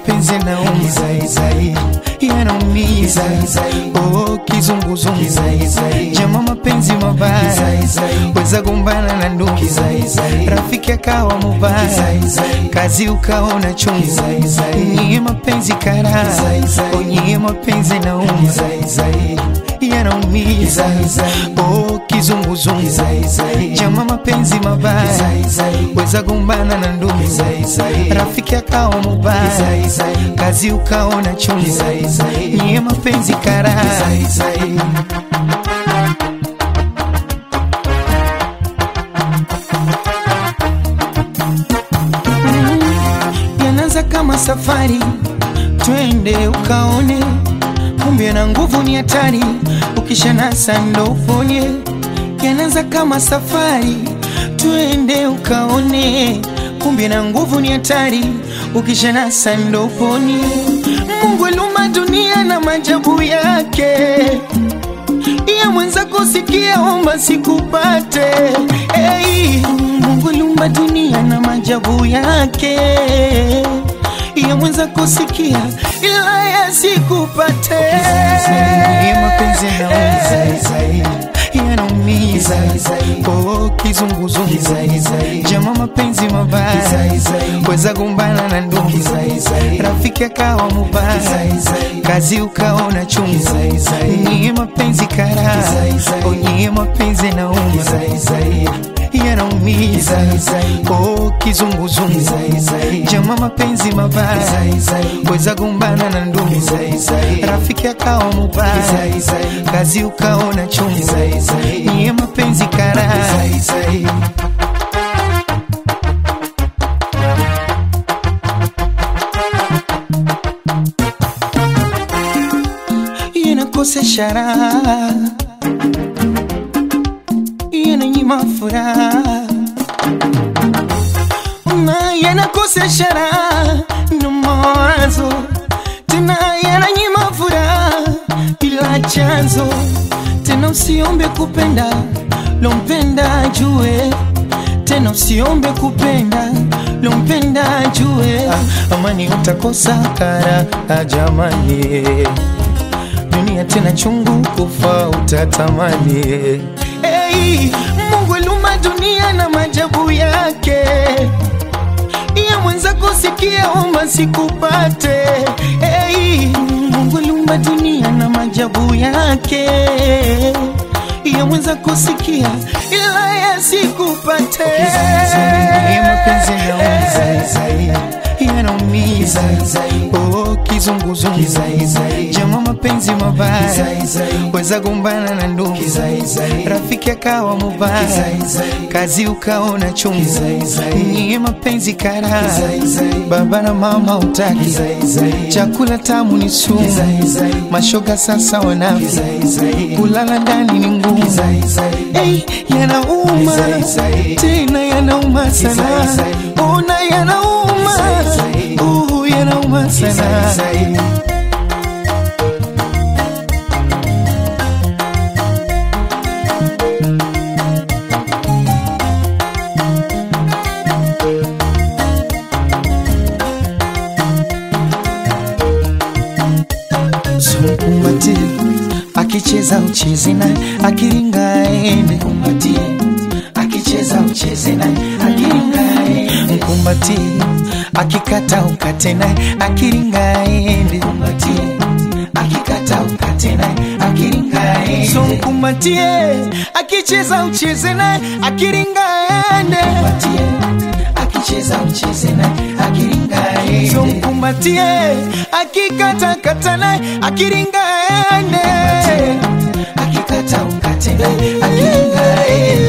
mapenzi yanaumiza yanaumiza oh, kizunguzungu jama mapenzi mabaya weza gombana na ndugu rafiki akawa mubaya kazi ukaona chungu nyie mapenzi kara oh, nyie mapenzi yanaumiza yanaumiza oh, kizunguzungu jama mapenzi mabaya weza gombana na ndugu rafiki akawa mubaya kazi ukaona chungu nyie mapenzi kara yanaanza kama safari twende ukaone kumbe na nguvu ni hatari ukishanasa ndo uponye yanaanza kama safari twende ukaone kumbe na nguvu ni hatari ukishanasa ndo uponye mungu aliumba dunia na majabu yake iya mwenza kusikia omba sikupate hey, mungu aliumba dunia na majabu yake iya mwenza kusikia ila yasikupate mapenzi yanaumiza oh, kizunguzungu jama mapenzi mabaya weza gombana na ndugu rafiki akawa mubaya kazi ukaona chungu nyie mapenzi kara oh, nyie mapenzi yanaumiza yanaumiza oh, kizunguzungu jama mapenzi mabaya weza gombana na ndugu rafiki akawa mubaya kazi ukaona chungu nyie mapenzi kara inakosesha raha inanyima furaha na yanakosesha raha na mawazo tena yananyima furaha ila chanzo tena usiombe kupenda lompenda jue tena usiombe kupenda lompenda jue ah, amani utakosa kara ah, jamani dunia tena chungu kufa utatamani hey, mungu aliumba dunia na majabu yake iya mwenza kusikia omba sikupate hey, mungu aliumba dunia na majabu yake iya mwenza kusikia ila yasikupate mapenzi yanaumiza oh, kizunguzungu jama mapenzi mabaya weza gombana na ndugu rafiki akawa mubaya kazi ukaona chungu nyie mapenzi kara baba na mama utaki chakula tamu ni sumu mashoga sasa wanafi kulala ndani ni ngumu hey, yanauma tena yanauma sana ona yanauma uh, yanauma sana Mkumbatie akicheza ucheze naye, akiringa aende. Mkumbatie akicheza ucheze naye, akiringa aende. Mkumbatie akikata ukate naye, akiringa aende. Mkumbatie akikata ukate naye, akiringa aende. So mkumbatie akicheza ucheze naye, akiringa aende. Mkumbatie akicheza ucheze naye, akiringa aende. So mkumbatie akikata kata naye, akiringa aende. Akikata ukate naye, akiringa aende.